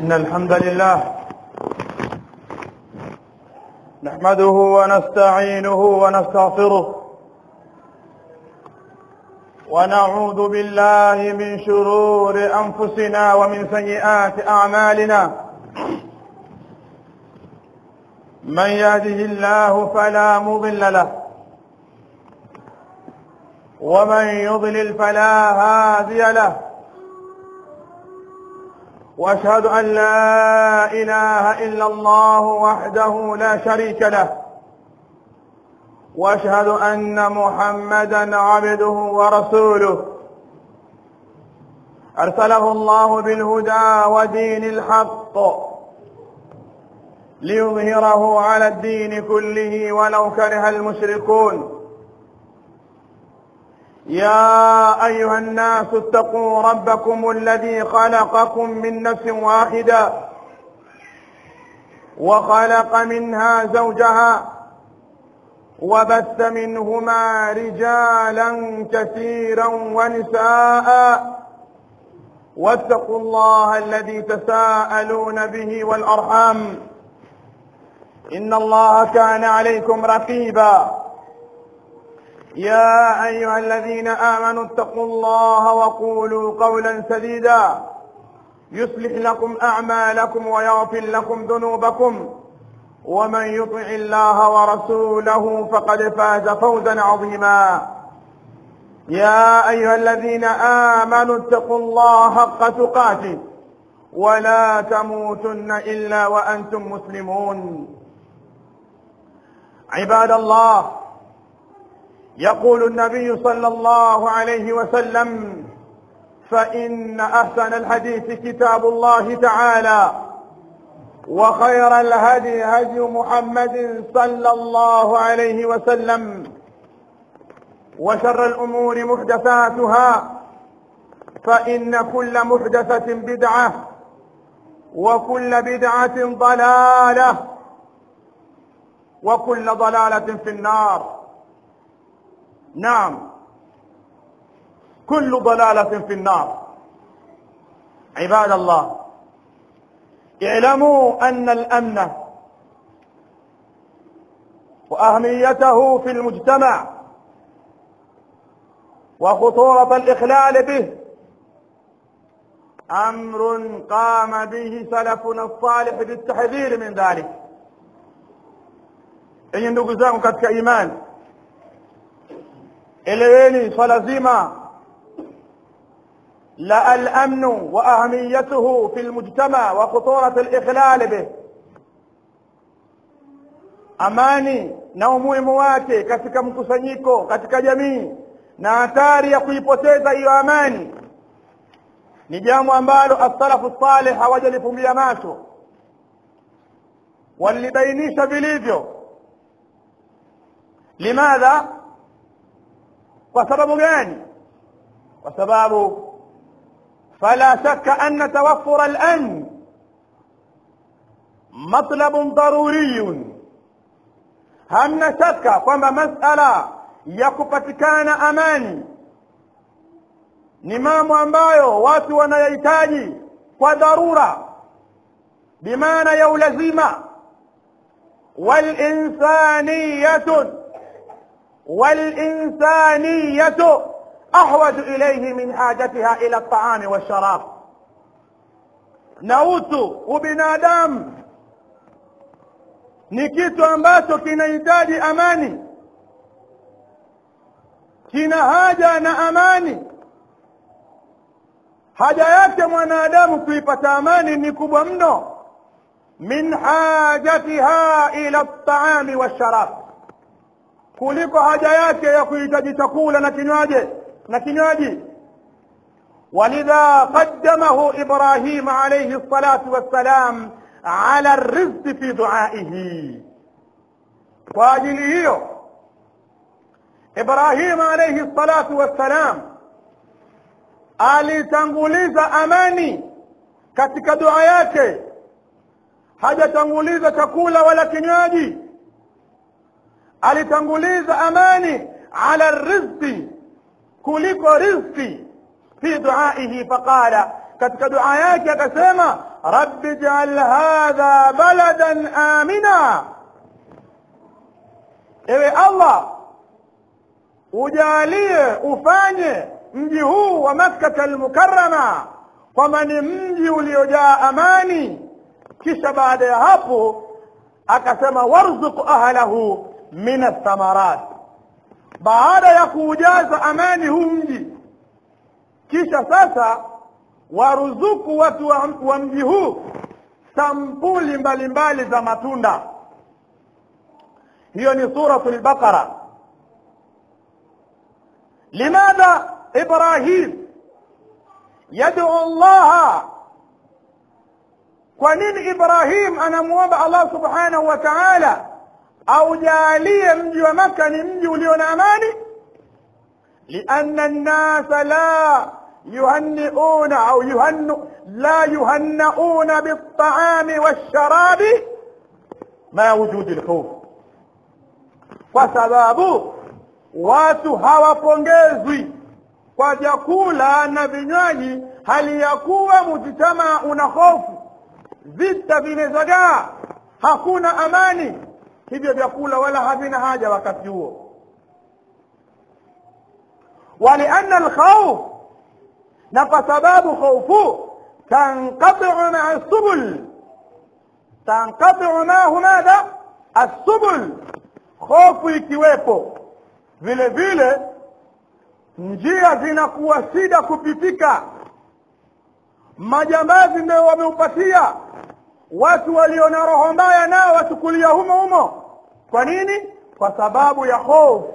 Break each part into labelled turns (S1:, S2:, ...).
S1: إن الحمد لله نحمده ونستعينه ونستغفره ونعوذ بالله من شرور أنفسنا ومن سيئات أعمالنا من يهده الله فلا مضل له ومن يضلل فلا هادي له واشهد ان لا اله الا الله وحده لا شريك له واشهد ان محمدا عبده ورسوله ارسله الله بالهدى ودين الحق ليظهره على الدين كله ولو كره المشركون يا ايها الناس اتقوا ربكم الذي خلقكم من نفس واحده وخلق منها زوجها وبث منهما رجالا كثيرا ونساء واتقوا الله الذي تساءلون به والارحام ان الله كان عليكم رقيبا يا ايها الذين امنوا اتقوا الله وقولوا قولا سديدا يصلح لكم اعمالكم ويغفر لكم ذنوبكم ومن يطع الله ورسوله فقد فاز فوزا عظيما يا ايها الذين امنوا اتقوا الله حق تقاته ولا تموتن الا وانتم مسلمون عباد الله يقول النبي صلى الله عليه وسلم فإن أحسن الحديث كتاب الله تعالى وخير الهدي هدي محمد صلى الله عليه وسلم وشر الأمور محدثاتها فإن كل محدثة بدعة وكل بدعة ضلالة وكل ضلالة في النار نعم كل ضلالة في النار عباد الله اعلموا أن الأمن وأهميته في المجتمع وخطورة الإخلال به أمر قام به سلفنا الصالح بالتحذير من ذلك enye ndugu zangu katika imani eleweni swala zima la al-amnu wa ahamiyatuhu fi al-mujtama wa khuturat al-ikhlal bih amani na umuhimu wake katika mkusanyiko katika jamii na hatari ya kuipoteza hiyo amani ni jambo ambalo as-salafu salih hawajalifumbia macho walibainisha vilivyo limadha kwa sababu gani kwa sababu fala shakka anna tawaffur al-amn matlab daruri hamna shaka kwamba masala ya kupatikana amani ni mambo ambayo watu wanayahitaji kwa dharura bimaana ya ulazima walinsaniyatun والإنسانية أحوج إليه من حاجتها إلى الطعام والشراب nautu ubinadamu ni kitu ambacho kinahitaji amani kina haja na amani haja yake mwanadamu kuipata amani ni kubwa mno min hajatiha ila ltaami walsharab kuliko haja yake ya kuhitaji chakula na kinywaji na kinywaji ولذا قدمه إبراهيم عليه الصلاة والسلام على الرزق في دعائه واجله إبراهيم عليه الصلاة والسلام alitanguliza amani katika dua yake hajatanguliza chakula wala kinywaji alitanguliza amani ala rizqi kuliko rizqi fi duaihi faqala katika dua yake akasema rabbi jal hadha baladan amina ewe allah ujalie ufanye mji huu wa makkata almukarama kwamba ni mji uliojaa amani kisha baada ya hapo akasema warzuq ahlahu min athamarat baada ya kuujaza amani huu mji kisha sasa waruzuku watu wa, wa mji huu sampuli mbalimbali za matunda hiyo ni suratu lbaqara limadha ibrahim yaduu llaha kwa nini ibrahim anamwomba allah subhanahu wa taala aujalie mji wa makka ni mji ulio na amani lianna nnasa la yuhanniuna au yuhannu la yuhannauna biltaami walsharabi ma wujudi lkhuf kwa sababu watu hawapongezwi kwa vyakula na vinywaji hali ya kuwa mujitamaa una hofu vita vimezagaa hakuna amani hivyo vyakula wala havina haja wakati huo walianna alkhauf na kwa sababu khaufu tanqatiu maa subul tanqatiu maahu madha assubul hofu ikiwepo vile vile njia zinakuwa shida kupitika majambazi ndio wameupatia watu walio na roho mbaya nao wachukulia humo humo kwa nini kwa sababu ya hofu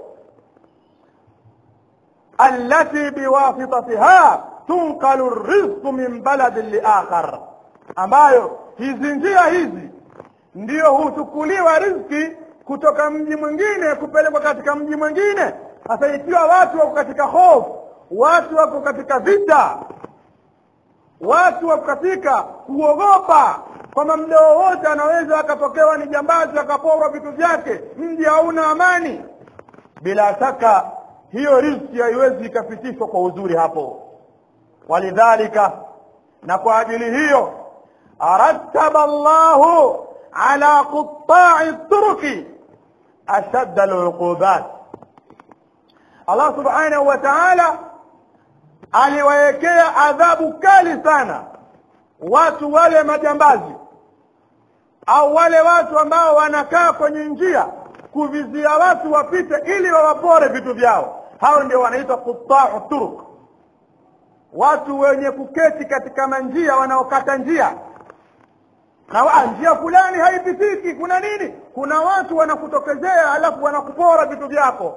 S1: allati biwasitatiha tunqalu rizqu min baladin liakhar ambayo hizi njia hizi ndiyo huchukuliwa rizki kutoka mji mwingine kupelekwa katika mji mwingine sasa ikiwa watu wako katika hofu watu wako katika vita watu wako katika kuogopa kwamba muda wowote anaweza akapokewa ni jambazi akaporwa vitu vyake mji hauna amani bila shaka hiyo rizki haiwezi ikapitishwa kwa uzuri hapo walidhalika na kwa ajili hiyo arattaba llahu ala qutai turuki ashadda aluqubat allah subhanahu wa taala aliwaekea adhabu kali sana watu wale majambazi au wale watu ambao wanakaa kwenye njia kuvizia watu wapite ili wawapore vitu vyao hao ndio wanaitwa qutau turuk watu wenye kuketi katika manjia wanaokata njia na njia fulani haipitiki kuna nini kuna watu wanakutokezea alafu wanakupora vitu vyako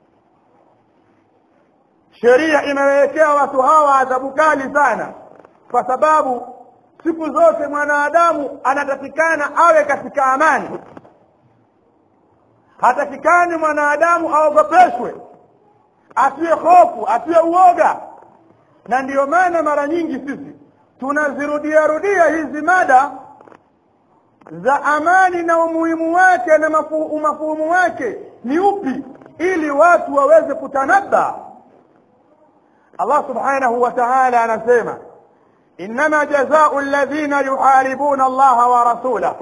S1: sheria imewekea watu hawa adhabu kali sana kwa sababu siku zote mwanadamu anatakikana awe katika amani hatakikani mwanadamu aogopeshwe asiwe hofu asiwe uoga na ndiyo maana mara nyingi sisi tunazirudia rudia hizi mada za amani na umuhimu wake na mafuhumu wake ni upi ili watu waweze kutanabba Allah subhanahu wa ta'ala anasema innama jazau alladhina yuharibuna Allah wa rasulah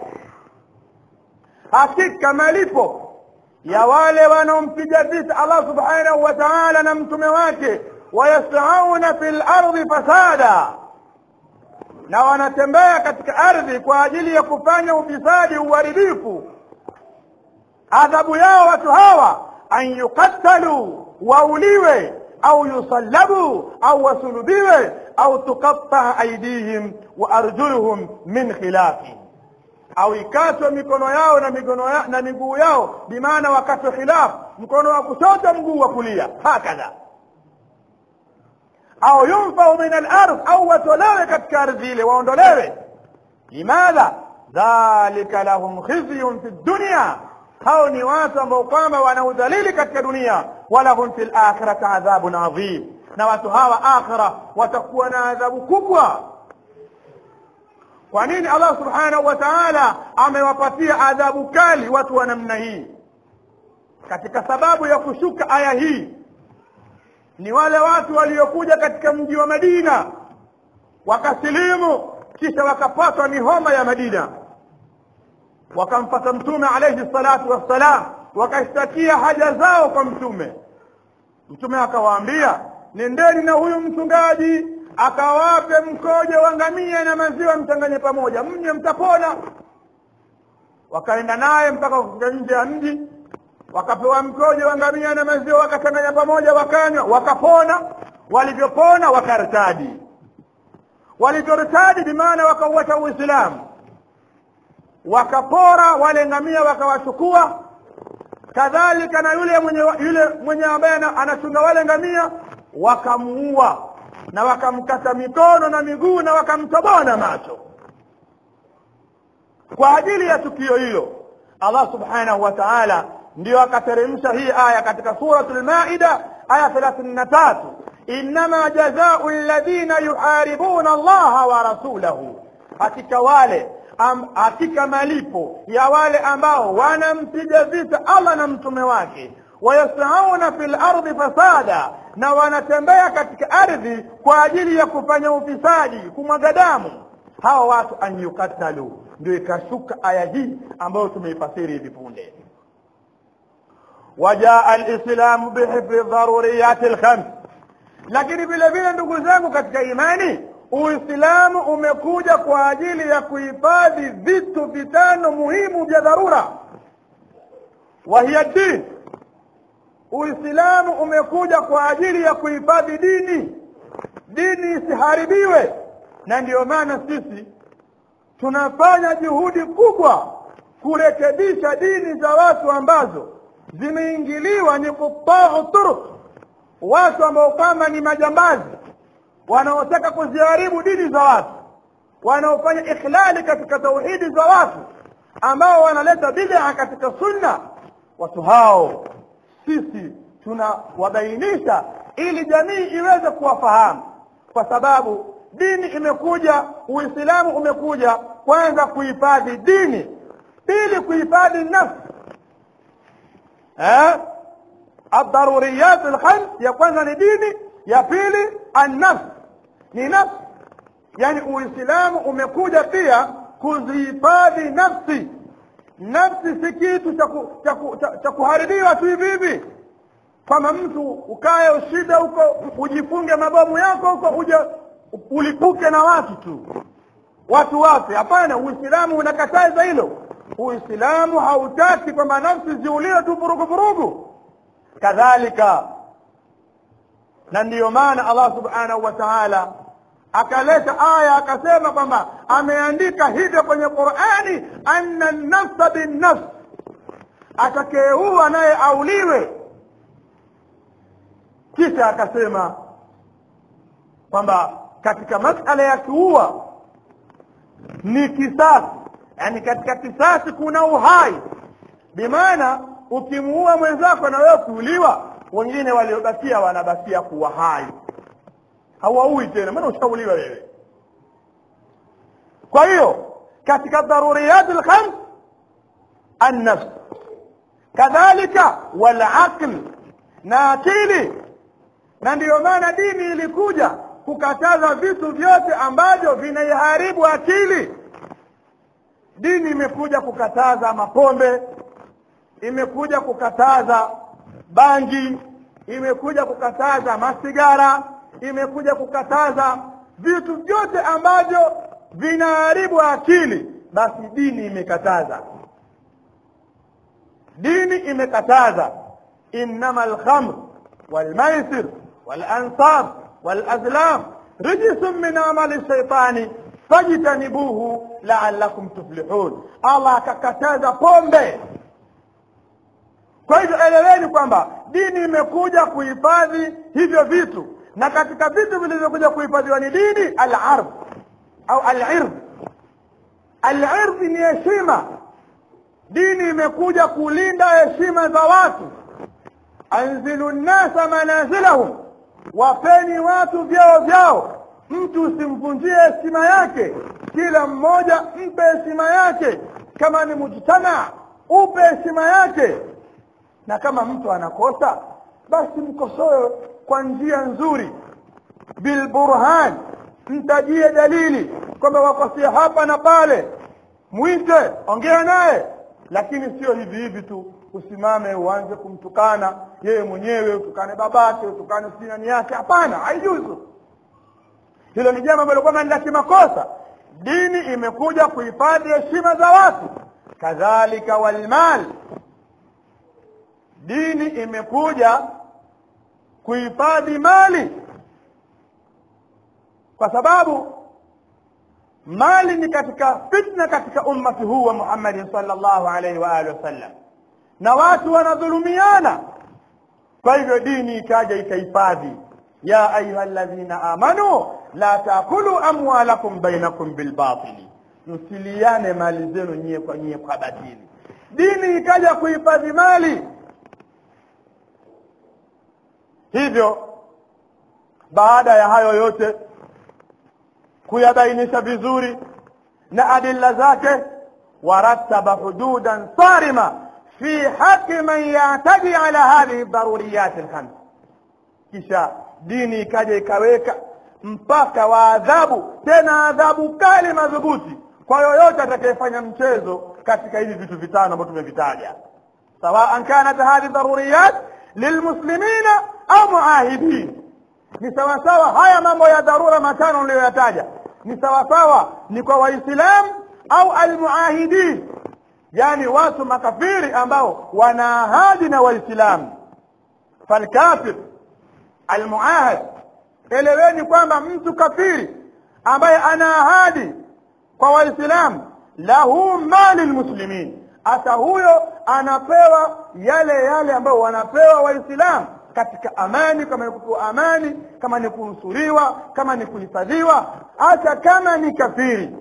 S1: hakika malipo ya wale wanaompiga vita Allah subhanahu wa ta'ala na mtume wake wayasauna fil ardi fasada na wanatembea katika ardhi kwa ajili ya kufanya ufisadi uharibifu adhabu yao watu hawa an yuqattalu wauliwe au yusallabu au wasulubiwe au tuqatta aidihim wa arjuluhum min khilafi au ikatwe mikono yao na mikono ya, na miguu yao bimaana wakatwe khilaf mkono wa kushoto mguu wa kulia hakadha au yunfau min al-ardh au watolewe katika ardhi ile waondolewe limadha dhalika lahum khizyun fi dunya hao ni watu ambao kwamba wana udhalili katika dunia walahum fi lakhirati adhabun adhim na watu hawa akhira watakuwa na adhabu kubwa kwa nini allah subhanahu wa taala amewapatia adhabu kali watu wa namna hii katika sababu ya kushuka aya hii ni wale watu waliokuja katika mji wa madina wakasilimu kisha wakapatwa ni homa ya madina wakamfata mtume alaihi salatu wassalam wakashtakia haja zao kwa mtume mtume akawaambia nendeni na huyu mchungaji akawape mkojo wa ngamia na maziwa mchanganye pamoja mnye mtapona wakaenda naye mpaka kufika nje ya mji wakapewa mkojo wa ngamia na maziwa wakachanganya pamoja wakanywa wakapona walivyopona wakartadi walivyortadi bimaana wakauacha uislamu wakapora wale ngamia wakawachukua kadhalika na yule mwenye yule mwenye ambaye anachunga wale ngamia wakamuua na wakamkata mikono na miguu na wakamtoboa na macho kwa ajili ya tukio hilo allah subhanahu wa taala ndiyo akateremsha hii aya katika suratul maida aya thelathini na tatu innama jazau ladhina yuharibuna allaha wa rasulahu hakika wale am, hakika malipo ya wale ambao wanampiga vita allah na mtume wake wayasauna fi lardi fasada na wanatembea katika ardhi kwa ajili ya kufanya ufisadi kumwaga damu hawa watu an yukatalu ndio ikashuka aya hii ambayo tumeifasiri hivi punde wajaa lislamu bihifdhi dharuriyati lkhams lakini vile vile ndugu zangu katika imani uislamu umekuja kwa ajili ya kuhifadhi vitu vitano muhimu vya dharura wahiya din uislamu umekuja kwa ajili ya kuhifadhi dini dini isiharibiwe na ndiyo maana sisi tunafanya juhudi kubwa kurekebisha dini za watu ambazo zimeingiliwa ni kutau turuk watu ambao kwamba ni majambazi wanaotaka kuziharibu dini za watu wanaofanya ikhlali katika tauhidi za watu ambao wanaleta bid'a katika sunna watu hao sisi tunawabainisha ili jamii iweze kuwafahamu kwa sababu dini imekuja uislamu umekuja kwanza kuhifadhi dini pili kuhifadhi nafsi eh? الضروريات الخمس ya kwanza ni dini ya pili annafs ni nafsi yani uislamu umekuja pia kuzihifadhi nafsi nafsi si kitu cha kuharibiwa tu hivi hivi kwamba mtu ukae ushida huko ujifunge mabomu yako huko uje ulipuke na watu tu watu wafe hapana uislamu unakataza hilo uislamu hautaki kwamba nafsi ziuliwe tu vurugu vurugu kadhalika na ndiyo maana allah subhanahu wa taala akaleta aya akasema kwamba ameandika hivyo kwenye qurani anna nafsa binnafs atakayeua naye auliwe kisha akasema kwamba katika masala ya kuua ni kisasi yani katika kisasi kuna uhai bimaana ukimuua mwenzako na wewe kuuliwa wengine waliobakia wanabakia kuwa hai hawaui tena maana ushauliwa wewe kwa hiyo katika daruriyat lkhams annafs kadhalika walaql na akili na ndiyo maana dini ilikuja kukataza vitu vyote ambavyo vinaiharibu akili dini imekuja kukataza mapombe imekuja kukataza bangi imekuja kukataza masigara imekuja kukataza vitu vyote ambavyo vinaharibu akili basi dini imekataza dini imekataza innama alkhamr walmaisir walansab walazlam rijisun min amali shaitani fajtanibuhu laalakum tuflihun allah akakataza pombe kwa hivyo eleweni kwamba dini imekuja kuhifadhi hivyo vitu na katika vitu vilivyokuja kuhifadhiwa ni dini al-ardh au al-ird al-ird ni heshima dini imekuja kulinda heshima za watu anzilu nnasa manazilahum wapeni watu vyao vyao mtu usimvunjie heshima yake kila mmoja mpe heshima yake kama ni mujtama upe heshima yake na kama mtu anakosa basi mkosoe kwa njia nzuri bilburhan mtajie dalili kwamba wakosea hapa na pale mwite ongea naye lakini sio hivi hivi tu usimame uanze kumtukana yeye mwenyewe utukane babake utukane sinani yake hapana haijuzu hilo ni jambo ambalo kwamba ni la kimakosa dini imekuja kuhifadhi heshima za watu kadhalika walmal dini imekuja kuhifadhi mali kwa sababu mali ni katika fitna katika ummati huu wa Muhammadin sallallahu alaihi wa alihi wasallam na watu wanadhulumiana kwa hivyo dini ikaja ikahifadhi ya ayuha alladhina amanu la taakulu amwalakum bainakum bilbatili msiliane mali zenu nyie kwa nyie kwa batili dini ikaja kuhifadhi mali hivyo baada ya hayo yote kuyabainisha vizuri na adilla zake warattaba hududan sarima fi haqi man yataji ala hadhihi daruriyat alkhams kisha dini ikaja ikaweka mpaka wa adhabu tena adhabu kali madhubuti kwa yoyote atakayefanya mchezo katika hivi vitu vitano ambavyo tumevitaja sawaan kanat hadhihi daruriyat lilmuslimina au muahidin ni sawasawa haya mambo ya dharura matano niliyoyataja ni sawasawa ni kwa waislamu au almuahidin yani watu makafiri ambao wana ahadi na waislamu falkafir almuahad eleweni kwamba mtu kafiri ambaye ana ahadi kwa waislamu lahu mali lmuslimin hata huyo anapewa yale yale ambayo wanapewa waislamu katika amani kama ni kupewa amani kama ni kunusuriwa kama ni kuhifadhiwa hata kama ni kafiri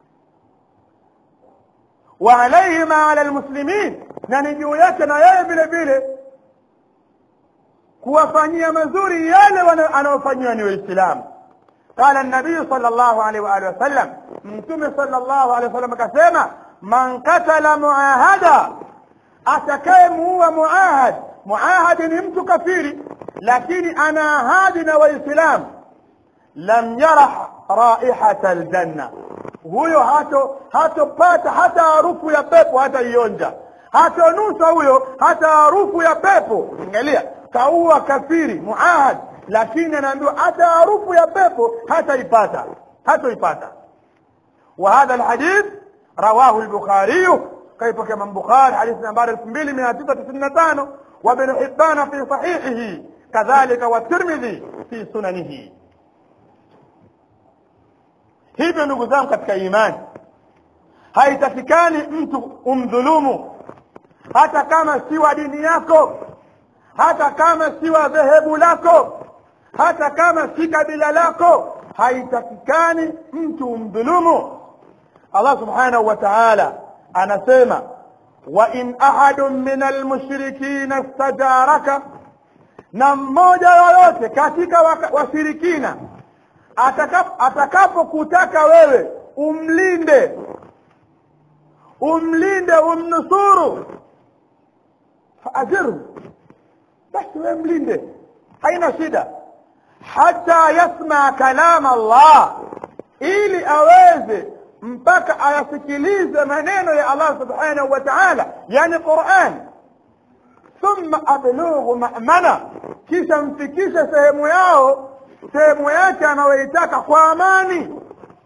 S1: wa alaihi ma ala lmuslimin na ni juu yake na yeye vile vile kuwafanyia mazuri yale anayofanyiwa ni waislamu قال النبي صلى الله عليه وآله وسلم متوم صلى الله عليه وسلم كسيما من قتل معاهدا أتكيم هو معاهد معاهد نمت كفيري لكن أنا هادنا وإسلام لم يرح رائحة الجنة huyo hato hatopata hata harufu ya pepo hata ionja hatonusa huyo hata harufu ya pepo angalia kaua kafiri muahad lakini anaambiwa hata harufu ya pepo hataipata hatoipata wa hadha alhadith rawahu al-bukhari كيف كما البخاري حديث نمبر 2995 وابن حبان في صحيحه كذلك والترمذي في سننه hivyo ndugu zangu katika imani haitakikani mtu umdhulumu hata kama si wa dini yako hata kama si wa dhehebu lako hata kama si kabila lako haitakikani mtu umdhulumu allah subhanahu wa taala anasema wa in ahadun min almushrikina stajaraka na mmoja yoyote katika washirikina atakapokutaka wewe umlinde umlinde umnusuru faajirhu basi wewe mlinde haina shida hata yasma kalama Allah ili aweze mpaka ayasikilize maneno ya Allah subhanahu wa ta'ala yani Qur'an thumma ablughu ma'mana kisha mfikishe sehemu yao sehemu yake anayoitaka kwa amani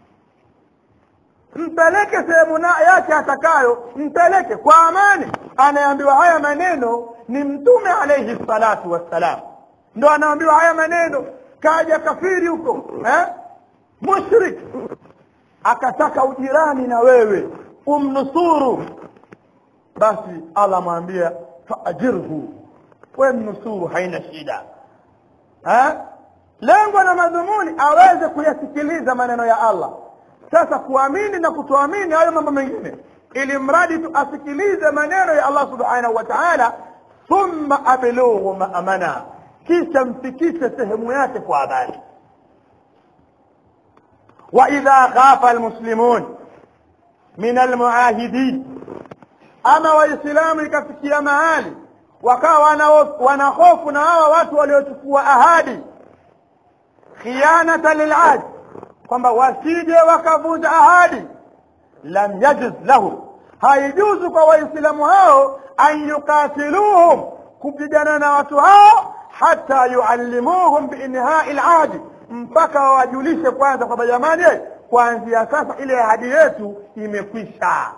S1: mpeleke sehemu yake atakayo mpeleke kwa amani anayeambiwa haya maneno ni mtume alayhi salatu wassalam ndo anaambiwa haya maneno kaja kafiri huko eh? mushrik akataka ujirani na wewe umnusuru basi allah mwambia faajirhu we mnusuru haina shida eh? lengo na madhumuni aweze kuyasikiliza maneno ya allah sasa kuamini na kutoamini hayo mambo mengine ili mradi tu asikilize maneno ya allah subhanahu wa taala thumma ablughu maamana kisha mfikishe sehemu yake kwa habari واذا خاف المسلمون من المعاهدين ama waislamu ikafikia mahali wakawa wanahofu na hawa watu waliochukua ahadi khianata lilahd kwamba wasije wakavunja ahadi lam yajiz lahu haijuzu kwa waislamu hao an yukatiluhum kupigana na watu hao hata yuallimuhum biinhai lahadi mpaka wawajulishe kwanza kwamba jamani kuanzia sasa ile ahadi yetu imekwisha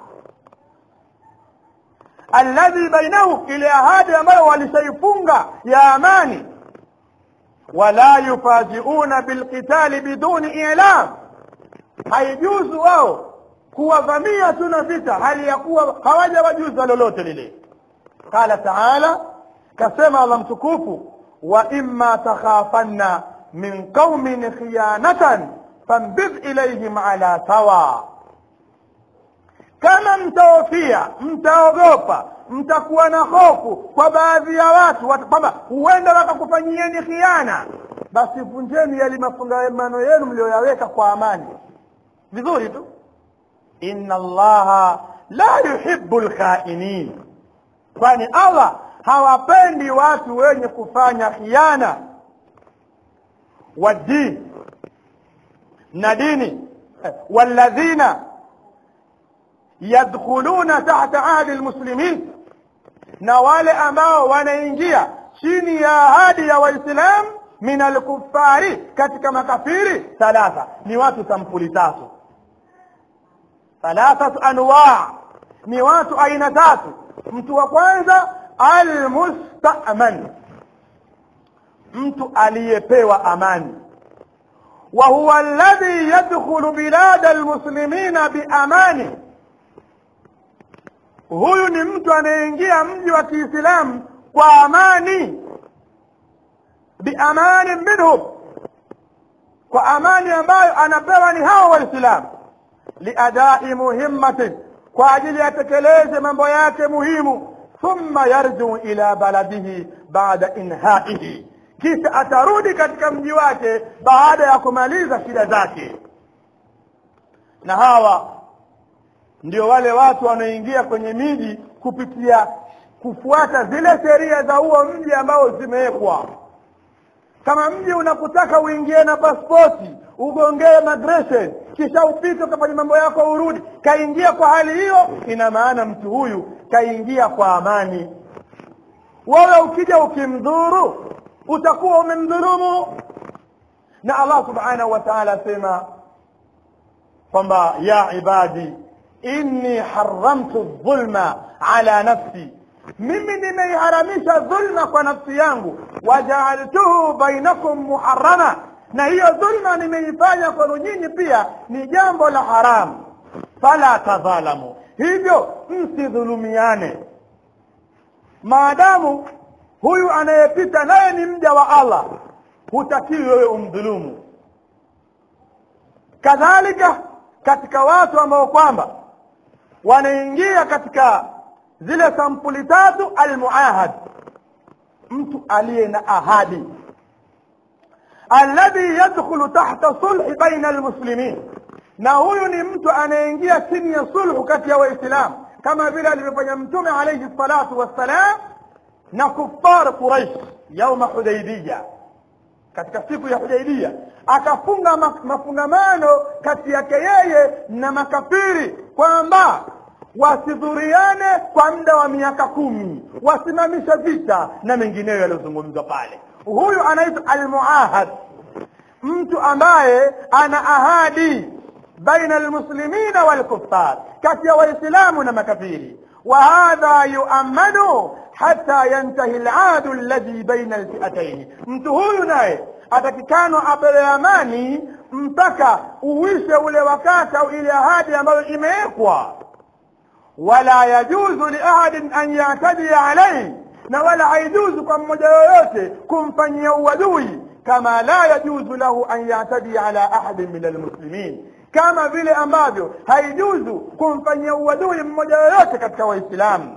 S1: alladhi bainahum ile ahadi ambayo walishaifunga ya amani wala yufajiuna bilqitali biduni ilam haijuzu wao kuwavamia tu na vita hali ya kuwa hawajawajuza lolote lile qala taala kasema allah mtukufu wa imma takhafanna min qaumin khiyanatan fambidh ilaihim ala sawa kama mtaofia mtaogopa mtakuwa na hofu kwa baadhi ya watu kwamba huenda wakakufanyieni khiana basi vunjeni yale mafungamano yenu mlioyaweka kwa amani vizuri tu inna allaha la yuhibbu lkhainin kwani allah hawapendi watu wenye kufanya khiana waddini na dini walladhina yadkhuluna tahta ahdi lmuslimin na wale ambao wanaingia chini ya ahadi ya waislamu min alkufari katika makafiri thalatha ni watu sampuli tatu thalathatu anwa ni watu aina tatu mtu wa kwanza almustaman mtu aliyepewa amani wa huwa alladhi yadkhulu bilada almuslimina biamani huyu ni mtu anayeingia mji wa kiislamu kwa amani biamani minhum kwa amani ambayo anapewa ni hao waislamu liadai muhimmatin kwa ajili yatekeleze mambo yake muhimu thumma yarjiu ila baladihi baada inhaihi kisha atarudi katika mji wake baada ya kumaliza shida zake na hawa ndio wale watu wanaoingia kwenye miji kupitia kufuata zile sheria za huo mji ambao zimewekwa kama mji unakutaka uingie na paspoti ugongee migration kisha upite ukafanya mambo yako urudi kaingia kwa hali hiyo ina maana mtu huyu kaingia kwa amani wewe ukija ukimdhuru utakuwa umemdhulumu na allah subhanahu wa taala asema kwamba ya ibadi inni haramtu dhulma ala nafsi mimi nimeiharamisha dhulma kwa nafsi yangu wajaaltuhu bainakum muharama na hiyo dhulma nimeifanya kwenu nyinyi pia ni jambo la haramu fala tadhalamu hivyo msidhulumiane maadamu huyu anayepita naye ni mja wa allah hutakiwi wewe umdhulumu kadhalika katika watu ambao kwamba wanaingia katika zile sampuli tatu almuahad mtu aliye na ahadi alladhi yadkhulu tahta sulhi baina almuslimin na huyu ni mtu anayeingia chini ya sulhu kati ya waislamu kama vile alivyofanya mtume alayhi salatu wassalam na kuffar quraish yauma hudaibiya katika siku ya hudaibia akafunga mafungamano kati yake yeye na makafiri kwamba wasidhuriane kwa muda wa miaka kumi wasimamishe vita na mengineyo yaliyozungumzwa pale huyu anaitwa almuahad mtu ambaye ana ahadi baina almuslimina walkuffar kati ya waislamu na makafiri وهذا يؤمن حتى ينتهي العهد الذي بين الفئتين mtu huyu naye atakikano apewe amani mpaka uwishe ule wakati au ile ahadi ambayo imewekwa wala yajuzu liahadin an yatadia alaihi na wala haijuzu kwa mmoja yoyote kumfanyia uadui kama la yajuzu lahu an yatadia ala ahadin min almuslimin kama vile ambavyo haijuzu kumfanyia uadui mmoja yoyote katika waislamu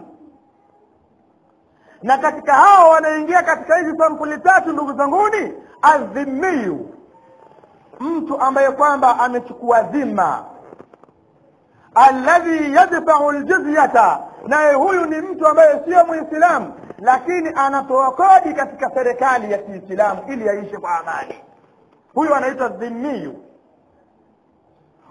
S1: na katika hao wanaingia katika hizi sampuli tatu ndugu zanguni adhimiyu mtu ambaye kwamba amechukua dhima alladhi yadfau ljizyata naye huyu ni mtu ambaye sio mwislamu lakini anatoa kodi katika serikali ya kiislamu ili aishi kwa amani huyu anaitwa dhimiyu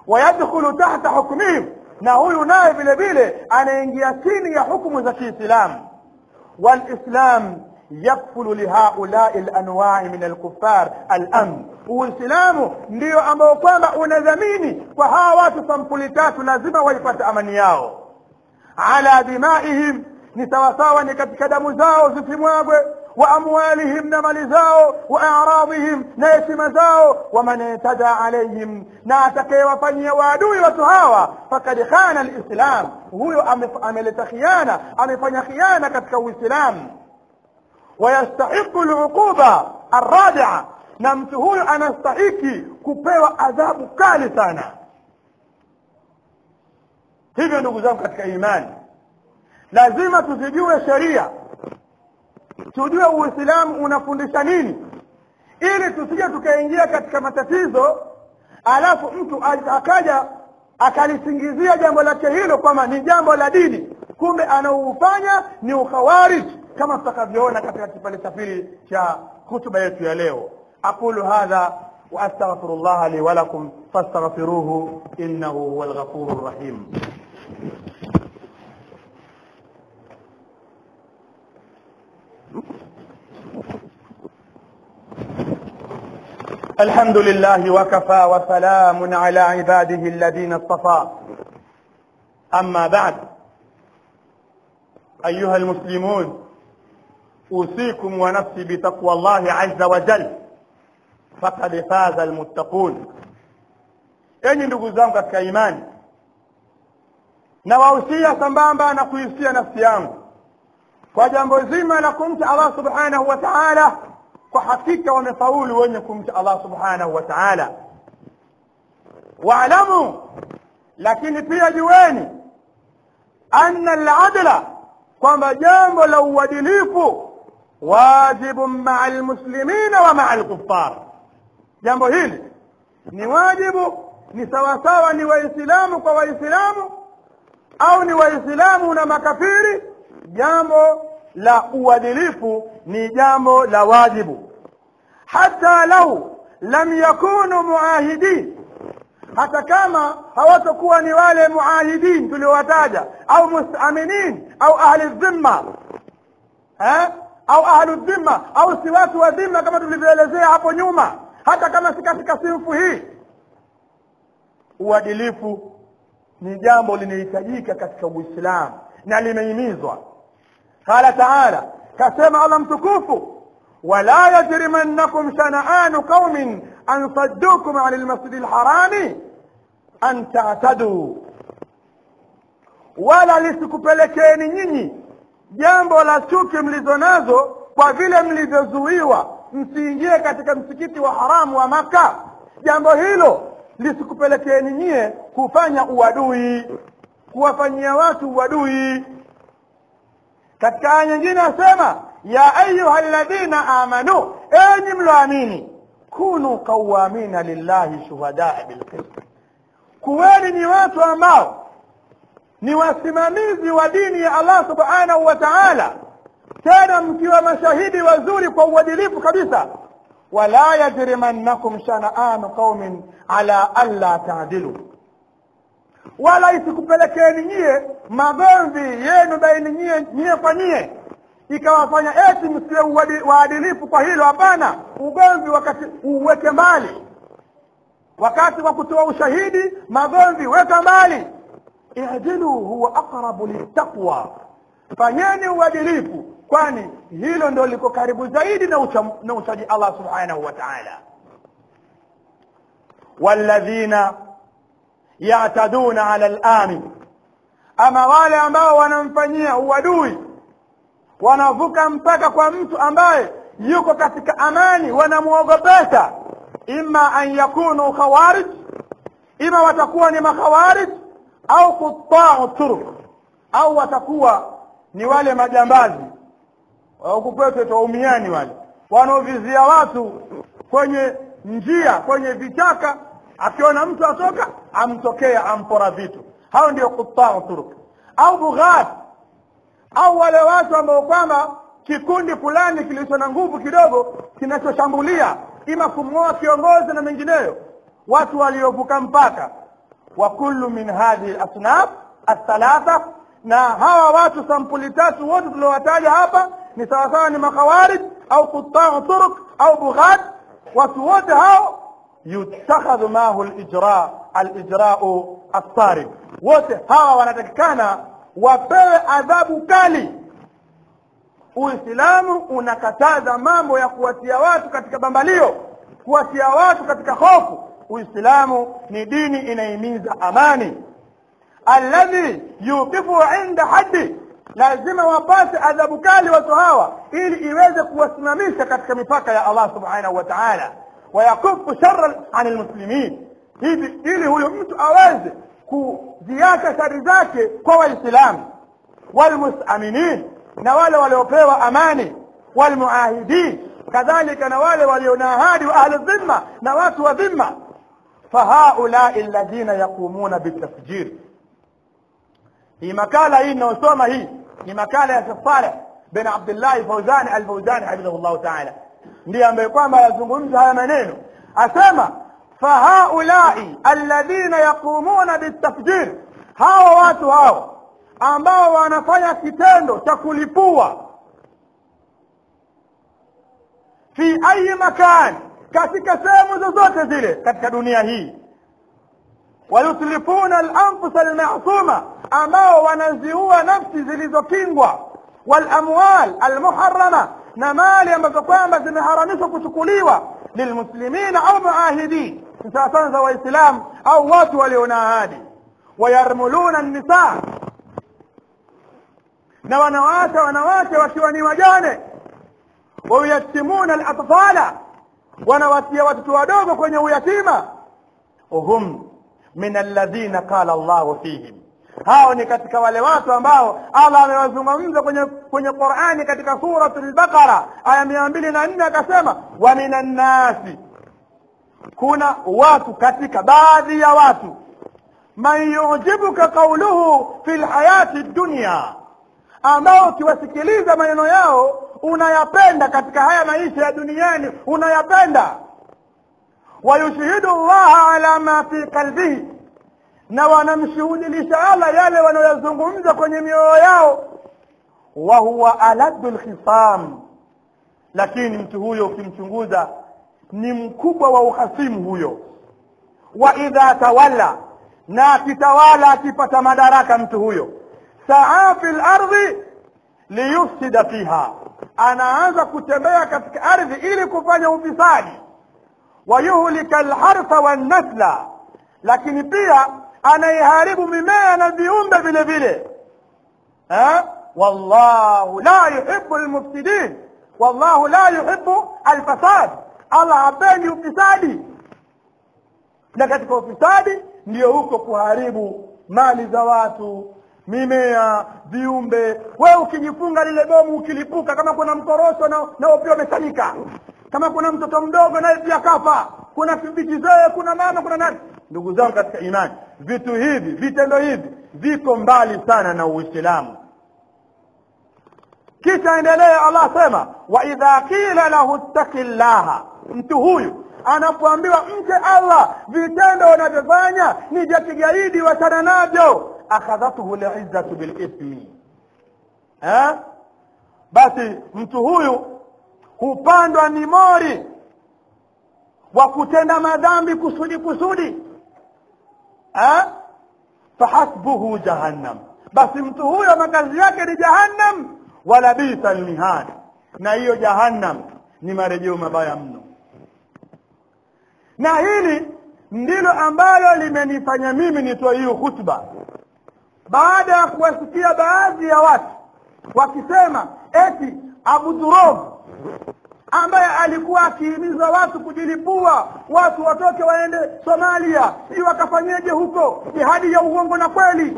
S1: wayadkhulu tahta hukmihim na huyu naye vile vile anaingia chini ya hukumu za kiislamu walislam yakfulu lihaulai lanwai min alkufar alamn uislamu ndio ambao kwamba unadhamini kwa hawa watu sampuli tatu lazima waipate amani yao ala dimaihim ni sawasawa ni katika damu zao zisimwagwe wa amwalihim na mali zao wa aradhihim na heshima zao waman itada alaihim na atakayewafanyia waadui watu hawa fakad khana lislam huyo ameleta khiana amefanya khiana katika uislamu wayastahiqu luquba arradia na mtu huyo anastahiki kupewa adhabu kali sana hivyo ndugu zangu katika imani lazima tuzijue sheria tujue uislamu unafundisha nini ili tusije tukaingia katika matatizo alafu mtu akaja akalisingizia jambo lake hilo kwamba ni jambo la dini kumbe anaoufanya ni ukhawarij kama tutakavyoona katika kipande cha pili cha hutuba yetu ya leo aqulu hadha واستغفر الله لي ولكم فاستغفروه انه هو الغفور الرحيم الحمد لله وكفى وسلام على عباده الذين اصطفى اما بعد ايها المسلمون اوصيكم ونفسي بتقوى الله عز وجل فقد فاز المتقون enyi ndugu zangu katika imani nawahusia sambamba na kuhusia nafsi yangu kwa jambo zima la kumcha allah subhanahu wa taala kwa hakika wamefaulu wenye kumcha allah subhanahu wa taala waalamu lakini pia jueni anna aladla kwamba jambo la uadilifu wajibun maa lmuslimina wa maa lkufar jambo hili ni wajibu ni sawasawa ni waislamu kwa waislamu au ni waislamu na makafiri jambo la uadilifu ni jambo la wajibu hata lau lam yakunu muahidin hata kama hawatakuwa ni wale muahidin tuliowataja au mustaminin au ahli dhimma eh? au ahlu dhimma au si watu wa dhimma kama tulivyoelezea hapo nyuma hata kama si katika sinfu hii uadilifu ni jambo linahitajika katika uislamu na limehimizwa qala taala kasema allah mtukufu wala yajrimannakum shana'anu qaumin an saddukum an lmasjidi lharami an ta'taduu wala lisikupelekeeni nyinyi jambo la chuki mlizo nazo kwa vile mlivyozuiwa msiingie katika msikiti wa haramu wa maka jambo hilo lisikupelekeeni nyie kufanya uadui kuwafanyia watu uadui katika aya nyingine asema ya ayuha ladhina amanu enyi mloamini kunu qawamina lillahi shuhadaa bilqist kuweni ni watu ambao ni wasimamizi wa dini ya allah subhanahu wa taala tena mkiwa mashahidi wazuri kwa uadilifu kabisa wala yajrimannakum shana'anu qaumin ala alla taadilu wala isikupelekeni nyie magomvi yenu baini nyie nyie kwa nyie ikawafanya eti msiwe waadilifu kwa hilo hapana ugomvi wakati uweke mbali wakati wa kutoa ushahidi magomvi weka mbali idilu huwa aqrabu littaqwa fanyeni uadilifu kwani hilo ndio liko karibu zaidi na ucha, na uchaji allah subhanahu wa taala walladhina yataduna ala lamin ama wale ambao wanamfanyia uadui wanavuka mpaka kwa mtu ambaye yuko katika amani wanamwogopesha ima an yakunu khawarij ima watakuwa ni makhawarij au qutau turuk au watakuwa ni wale majambazi huku kwetu twaumiani wale wanaovizia watu kwenye njia kwenye vichaka akiona mtu atoka amtokea ampora vitu hao ndio qutau turuk au bughat au wale watu ambao kwamba kikundi fulani kilicho na nguvu kidogo kinachoshambulia ima kumng'oa kiongozi na mengineyo watu waliovuka mpaka wa kullu min hadhihi lasnaf althalatha na hawa watu sampuli tatu wote tuliowataja hapa ni sawasawa ni makhawarij au qutau turuq au bughat watu wote hao yutakhadhu mahu lijra alijrau assarid wote hawa wanatakikana wapewe adhabu kali uislamu unakataza mambo ya kuwatia watu katika bambalio kuwatia watu katika hofu uislamu ni dini inahimiza amani alladhi yuqifu inda haddi lazima wapate adhabu kali watu hawa ili iweze kuwasimamisha katika mipaka ya allah subhanahu wa taala wayakufu shara ani lmuslimin hivi ili huyu mtu aweze kuziacha shari zake kwa waislamu walmusaminin na wale waliopewa amani walmuahidin kadhalika na wale walio na ahadi wa ahli dhimma na watu wa dhimma fahaulai alladhina yaqumuna bitafjir hii makala hii inayosoma hii ni makala ya Sheikh Saleh bin Abdullah Fauzani al-Fauzani hafidhahullah ta'ala ndiye ambaye kwamba yazungumza haya maneno asema fahaulai alladhina yaqumuna bitafjir hawa watu hao ambao wanafanya kitendo cha kulipua fi ayi makan katika sehemu zozote zile katika dunia hii wayutlifuna alanfus almasuma ambao wanaziua nafsi zilizokingwa walamwal almuharama na mali ambazo kwamba zimeharamishwa kuchukuliwa lilmuslimina au muahidin sawasawa za waislamu au watu walio na ahadi wayarmuluna nnisaa na wanawaacha wanawake wakiwa ni wajane wauyatimuna alatfala wanawatia watoto wadogo kwenye uyatima hum min alladhina qala llahu fihim hao ni katika wale watu ambao allah amewazungumza kwenye kwenye qurani katika surat lbaqara aya mia mbili na nne akasema wa min annasi kuna watu katika baadhi ya watu man yujibuka qauluhu fi lhayati dunya ambao ukiwasikiliza maneno yao unayapenda katika haya maisha ya duniani unayapenda wayushhidu llaha ala ma fi qalbihi na wanamshuhudilisha allah yale wanayoyazungumza kwenye mioyo yao wa huwa aladu lkhisam lakini mtu huyo ukimchunguza ni mkubwa wa uhasimu huyo wa idha tawalla na akitawala akipata madaraka mtu huyo saa fi lardhi liyufsida fiha anaanza kutembea katika ardhi ili kufanya ufisadi wayuhlika alhartha wannasla lakini pia anaiharibu mimea na viumbe vile vile wallahu la yuhibu lmufsidin wallahu la yuhibu alfasad allah hapendi ufisadi na katika ufisadi ndiyo huko kuharibu mali za watu mimea viumbe wewe ukijifunga lile bomu ukilipuka kama kuna mkorosho na nao pia umesanyika kama kuna mtoto mdogo naye pia kafa kuna vijizee kuna mama kuna nani ndugu zangu katika imani vitu hivi vitendo hivi viko mbali sana na uislamu kisha endelea allah sema wa idha qila lahu ttaki llaha mtu huyu anapoambiwa mche allah vitendo unavyofanya ni vya kigaidi wachana navyo akhadhathu lizzatu bilithmi eh? basi mtu huyu hupandwa ni mori wa kutenda madhambi kusudi kusudi eh? fahasbuhu jahannam basi mtu huyo makazi yake ni jahannam wala bisa lmihad na hiyo jahannam ni marejeo mabaya mno na hili ndilo ambalo limenifanya mimi nitoe hiyo hutuba baada ya kuwasikia baadhi ya watu wakisema eti Abu Durov ambaye alikuwa akihimiza watu kujilipua watu watoke waende Somalia si wakafanyeje huko jihadi ya uongo na kweli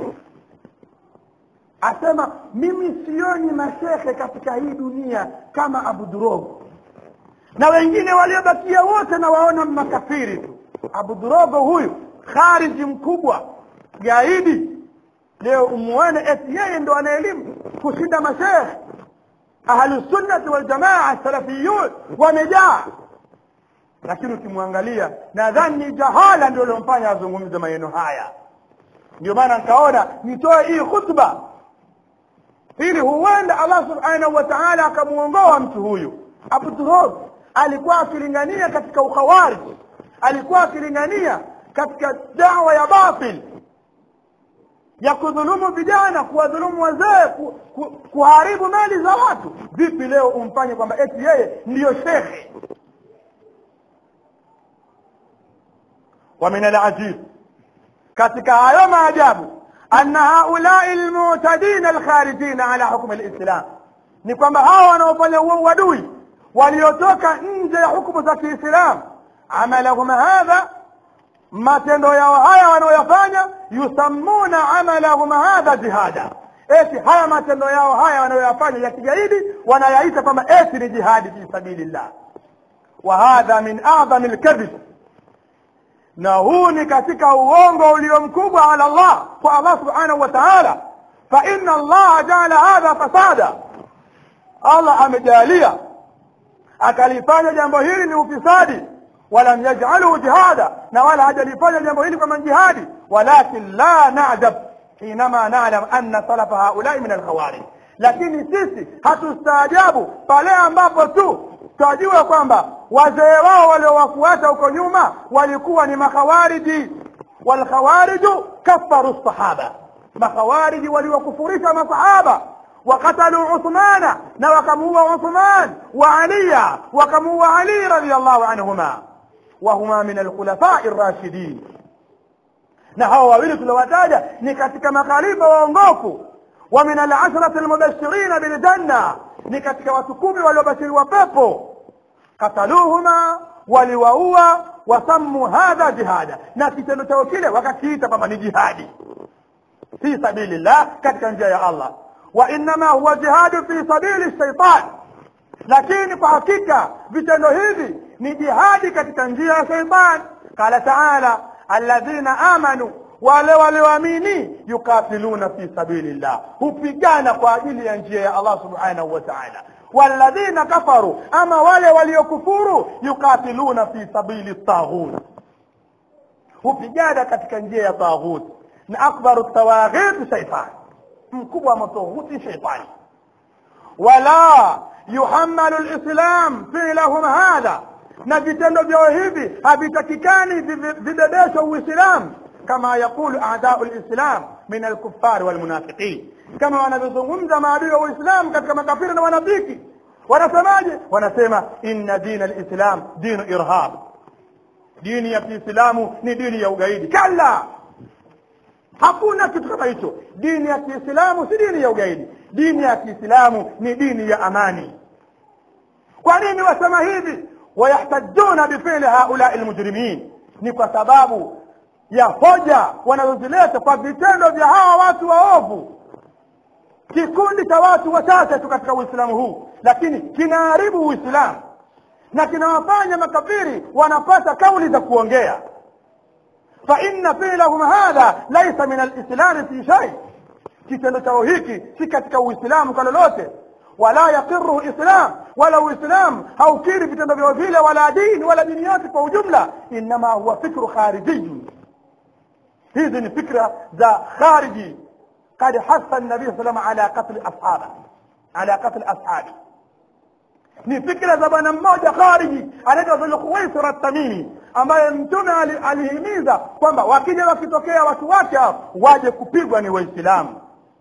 S1: asema mimi sioni mashehe katika hii dunia kama Abu Durov na wengine waliobakia wote na waona makafiri tu Abu Durogo huyu khariji mkubwa gaidi leo umuone eti yeye ndo ana elimu kushinda mashehe ahlusunnati waljamaa salafiyun wamejaa lakini ukimwangalia nadhani jahala ndio liomfanya azungumze maneno haya ndio maana nikaona nitoe hii khutba ili huenda allah subhanahu wa taala akamuongoa mtu huyu abu turab alikuwa akilingania katika ukhawariji alikuwa akilingania katika dawa ya batil ya kudhulumu vijana kuwadhulumu wazee ku, ku, kuharibu mali za watu vipi leo umfanye kwamba eti yeye ndiyo shekhe wa min alajib katika hayo maajabu anna haulai lmutadina alkharijina ala hukmi lislam ni kwamba hawa wanaofanya huo uadui waliotoka nje ya hukumu za kiislam amalahum hadha matendo yao haya wanaoyafanya yusammuna amalahum hadha jihada eti haya matendo yao haya wanayoyafanya ya kigaidi wanayaita kwamba eti ni jihadi fi sabilillah wa hadha min adhami lkadhib na huu ni katika uongo ulio mkubwa ala Allah kwa Allah subhanahu wa ta'ala fa inna Allah jaala hadha fasada Allah amejalia akalifanya jambo hili ni ufisadi walam yaj'aluhu jihada na wala hajalifanya jambo hili kama jihadi walakin la na'jab hinama na'lam anna salafa haulai min alkhawarij lakini sisi hatustaajabu pale ambapo tu twajua kwamba wazee wao waliowafuata huko nyuma walikuwa ni makhawariji walkhawariju kafaru sahaba makhawariji waliwakufurisha masahaba وقتلوا عثمان نوكموا عثمان وعليا وكموا علي رضي الله عنهما وهما من الخلفاء الراشدين na hawa wawili tuliwataja ni katika makhalifa waongofu wa min alashrati almubashirina biljanna ni katika watu kumi waliobashiriwa pepo kataluhuma waliwaua wasammu hadha jihada na kitendo chao kile wakakiita kwamba ni jihadi fi sabilillah katika njia ya allah wa innama huwa jihadu fi sabili shaitan lakini kwa hakika vitendo hivi ni jihadi katika njia ya shaitan qala taala alladhina amanu wale walioamini yukatiluna fi sabilillah hupigana kwa ajili ya njia ya allah subhanahu wa taala walladhina kafaru ama wale waliokufuru yukatiluna fi sabili taghut hupigana katika njia ya taghut na akbaru tawaghit shaitan mkubwa wa matoghuti shaitani wala yuhammalu lislam filahum hadha na vitendo vyao hivi havitakikani vibebeshwa uislamu kama yaqulu adau lislam min alkufari walmunafiqin kama wanavyozungumza maadui wa uislamu katika makafiri na wanafiki wanasemaje wanasema inna dina lislam dinu irhab dini ya kiislamu ni dini ya ugaidi kalla hakuna kitu kama hicho dini ya kiislamu si dini ya ugaidi dini ya kiislamu ni dini ya amani kwa nini wasema hivi wayahtajuna bifili haulai lmujrimin ni kwa sababu ya hoja wanazozileta kwa vitendo vya hawa watu waovu kikundi cha watu wachache tu katika uislamu huu lakini kinaharibu uislamu na kinawafanya makafiri wanapata kauli za kuongea فإن فعلهم هذا ليس من الإسلام في شيء kitendo chao hiki si katika uislamu kwa lolote wala yaqiruhu islam wala uislam haukiri vitendo vyao vile wala dini wala dini yote kwa ujumla inama huwa fikru kharijiyun hizi ni fikra za khariji قد حث النبي صلى الله عليه وسلم على قتل أصحابه على قتل أصحابه ni fikra za bwana mmoja khariji anaitwa dhulkhuwaisir at-tamimi ambaye mtume alihimiza kwamba wakija wakitokea watu wake waje kupigwa ni waislamu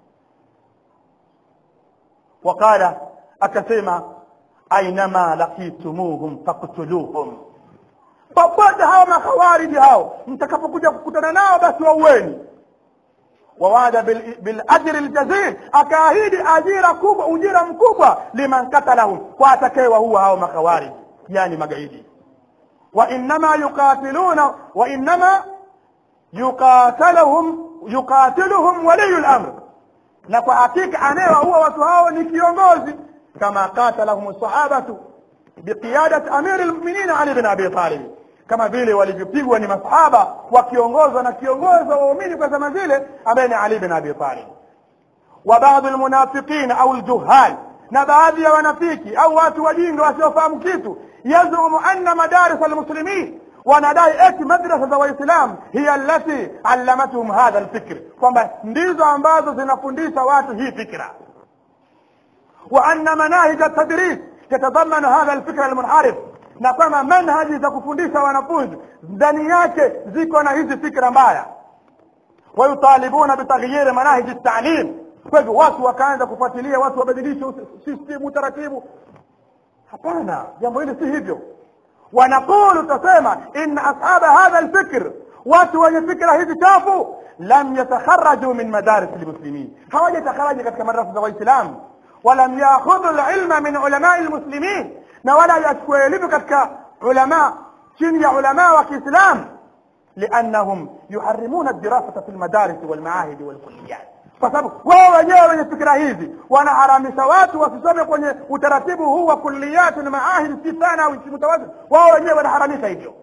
S1: waqala akasema ainama lakitumuhum faktuluhum popote hawa makhawariji hao mtakapokuja kukutana nao basi waueni wawada biljri ljazil akaahidi ajira kubwa ujira mkubwa liman katalahum kwa atakayewaua hao makhawariji yani magaidi وإنما يقاتلون وإنما يقاتلهم يقاتلهم ولي الأمر na kwa hakika anayewaua watu hao ni kiongozi kama qatalahum sahabatu biqiyadati amiri lmuminin ali bin abi talib kama vile walivyopigwa ni masahaba wakiongozwa na kiongozi wa waumini kwa zama zile ambaye ni ali bin abi talib wa baadhi lmunafiqin au ljuhal na baadhi ya wanafiki au watu wajinga wasiofahamu kitu yazumu anna madaris almuslimin wanadai eti madrasa za waislam hiya allati allamatuhum hadha lfikri kwamba ndizo ambazo zinafundisha watu hii fikra wa anna manahija tadris tatadhamanu hadha lfikra almunharif na kwamba manhaji za kufundisha wanafunzi ndani yake ziko na hizi fikra mbaya wayutalibuna bitaghyiri manahiji talim kwa hivyo watu wakaanza kufuatilia watu wabadilishe system utaratibu hapana jambo hili si hivyo wanaqulu tasema inna ashaba hadha alfikr watu wenye fikra hizi chafu lam yatakharaju min madaris lmuslimin hawajatakaraji katika madrasa za waislamu walam yakhudhu lilma min ulamai lmuslimin na wala yachukua elimu katika ulama chini ya ulama wa kiislam liannahum yuharimuna dirasata fi lmadarisi walmaahidi walkulliyat kwa sababu wao wenyewe wenye fikira hizi wanaharamisha watu wasisome kwenye utaratibu huu wa kulliyati na maahidi si sana au si mutawazin wao wenyewe wanaharamisha hivyo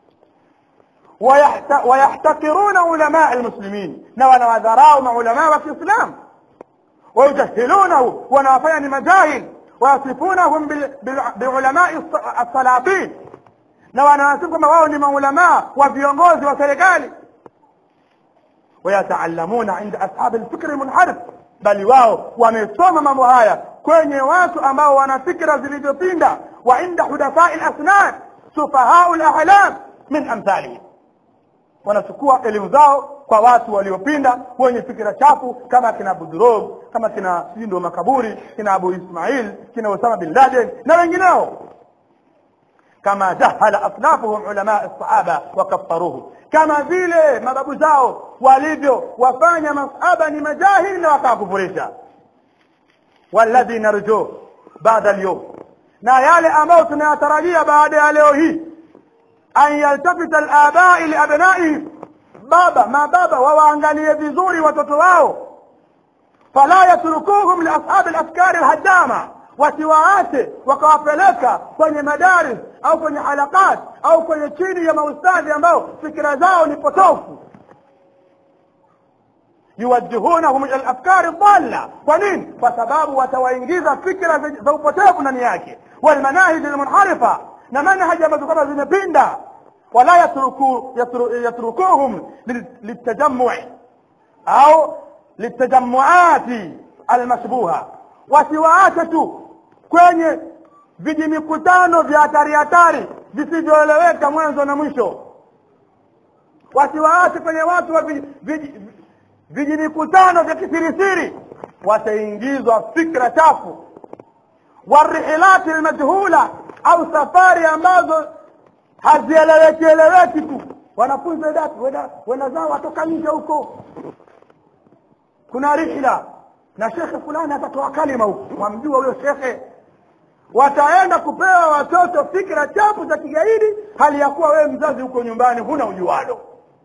S1: wayahtakiruna ulamaa lmuslimin na wanawadharau maulamaa wa kiislam wayujahilunahu wanawafanya ni majahil wayasifunahum biulamai alsalatin na wanawasifu kwamba wao ni maulamaa wa viongozi wa serikali ويتعلمون عند أصحاب الفكر المنحرف bali wao wamesoma mambo haya kwenye watu ambao wana fikra zilizopinda wa inda hudafai lasnan sufahau lahlam min amthalihim wanachukua elimu zao kwa watu waliopinda wenye fikira chafu kama kina budurog kama kina sindo makaburi kina abu ismail kina usama bin laden na wengineo kama jahala aslafuhum ulama sahaba wakaffaruhu kama vile mababu zao walivyo wafanya masahaba ni majahili na wakawakufurisha walladhi narju baada alyawm na yale ambayo tunayatarajia baada ya leo hii an yaltafita alabai liabnaihim baba mababa wawaangalie vizuri watoto wao fala yatrukuhum liashabi alafkari alhadama wasiwaache wakawapeleka kwenye madaris au kwenye halakat au kwenye chini ya maustadhi ambao fikira zao ni potofu yuwajihunahum ila lafkari dhalla kwa nini kwa sababu watawaingiza fikira za upotevu ndani yake walmanahiji lmunharifa na manhaji ambazo kwamba zimepinda wala yatruku, yatru, yatrukuhum litajamui au litajamuati almashbuha wasiwaache tu kwenye vijimikutano vya hatari hatari visivyoeleweka mwanzo na mwisho wasiwaache kwenye watu wa vijimikutano vya kisirisiri wataingizwa fikra chafu warihilati lmajhula au safari ambazo hazieleweki eleweki tu wanafunzi wedatu wenda zao watoka nje huko kuna rihla na shekhe fulani atatoa kalima huku mwamjua huyo shekhe wataenda kupewa watoto fikra chafu za kigaidi hali ya kuwa wewe mzazi huko nyumbani huna ujualo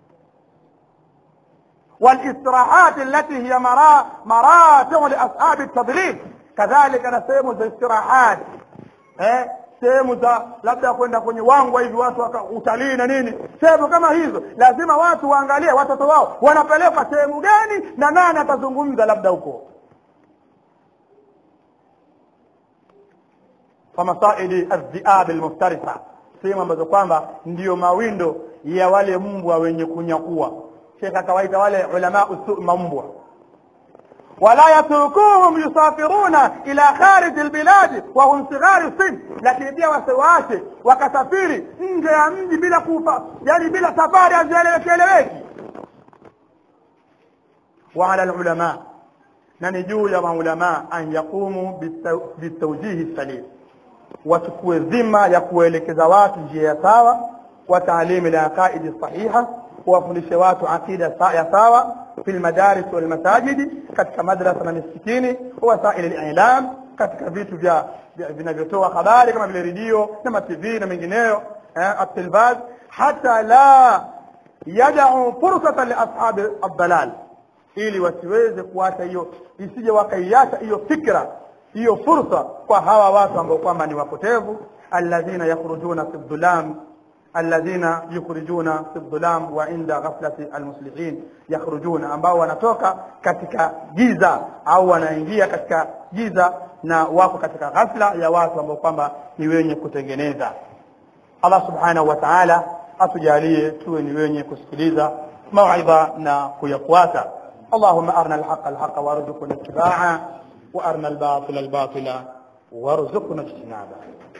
S1: والاستراحات التي هي مرا مراتع لاصحاب التضليل كذلك na sehemu za istirahat eh sehemu za labda kwenda kwenye wangwa hivi watu utalii na nini sehemu kama hizo lazima watu waangalie watoto wao wanapelekwa sehemu gani na nani atazungumza labda huko famasaidi aldhiab almuftarisa sehemu ambazo kwamba ndiyo mawindo ya wale mbwa wenye kunyakua shekh akawaita wale ulama usu mambwa wala yatrukuhum yusafiruna ila kharij albiladi wa hum sighari sin lakini pia wasiwaache wakasafiri nje ya mji bila kufa yani bila safari hazielewekieleweki wa ala alulama na ni juu ya maulama an yaqumu bitawjihi salim wachukue dhima ya kuelekeza watu njia ya sawa wa taalimi alaqaidi sahiha kuwafundishe watu aqida ya sawa fi lmadaris walmasajidi katika madrasa na misikitini wasaili lilam katika vitu vya vinavyotoa habari kama vile redio na matv na mengineyo atilvaz hata la yadau fursatan liashabi aldalal ili wasiweze kuacha hiyo isije wakaiacha hiyo fikra hiyo fursa kwa hawa watu ambao kwamba ni wapotevu alladhina yakhrujuna fi dhulam alladhina yukhrijuna fi dhulam wa inda ghaflati almuslihin yakhrujuna ambao wanatoka katika giza au wanaingia katika giza na wako katika ghafla ya watu ambao kwamba ni wenye kutengeneza Allah subhanahu wa ta'ala atujalie tuwe ni wenye kusikiliza mauidha na kuyafuata اللهم أرنا الحق الحق وارزقنا اتباعه وأرنا الباطل الباطل وارزقنا اجتنابه